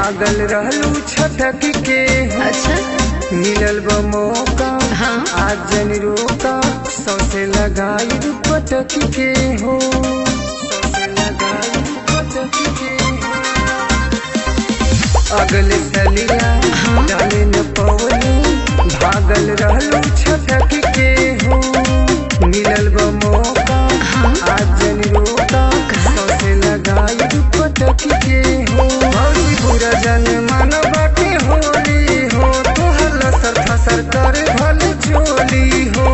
भागल रहलू छटक के अच्छा मिलल बा मौका हाँ आज जन रोका सौसे लगाई पटक के हो सौसे लगाई पटक के हो अगले सलिया डाले न पवनी भागल रहलू छटक के हो मिलल बा मौका आज जन रोका सौसे लगाई पटक के हो भौजी बुरा जन मानवा के होली हो तोहर लसर फसर कर भल चोली हो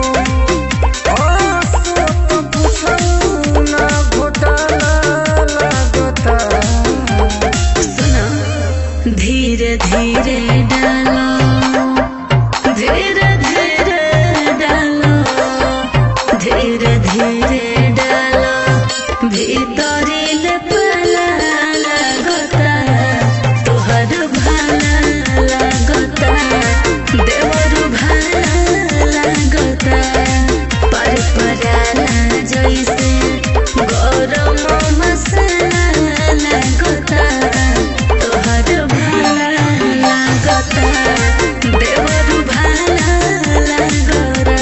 आसो तो पूछू ना घोटाला लागता सुनो धीरे धीरे डालो धीरे धीरे डालो धीरे धीरे डालो भीतरी ले पाला लगता तोहर भाला लगता देवर भाला लगता पर पराला जैसे गरम मसाला लगता तोहर भाला लगता देवर भाला लगता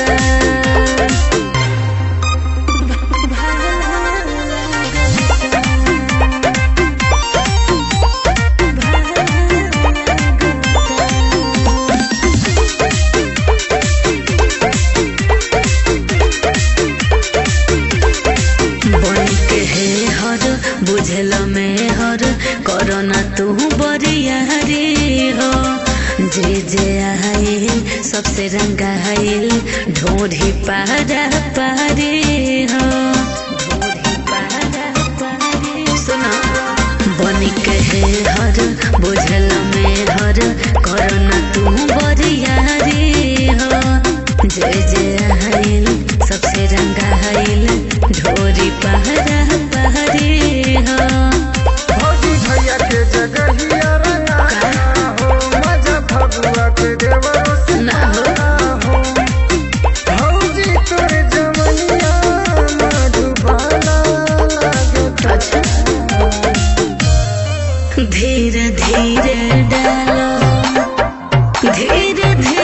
बन के हे हर बुझल में हर करना तू बरिया रे हो जे जे आइल सबसे रंगा आइल ढोढ़ी पारा पारे हो ढोढ़ी पारा पारे सुना बन के हे हर बुझल में हर करना तू बरिया रे हो जे जे आइल सबसे रंगा आइल ढोरी पहरा पहरे हो भौजी भैया के जगहिया रंगा हो मजा फगुआ के देवरो से ना हो। हो भौजी तोर जवनिया मधुबाला लागता अच्छा धीरे धीरे डालो धीरे धीरे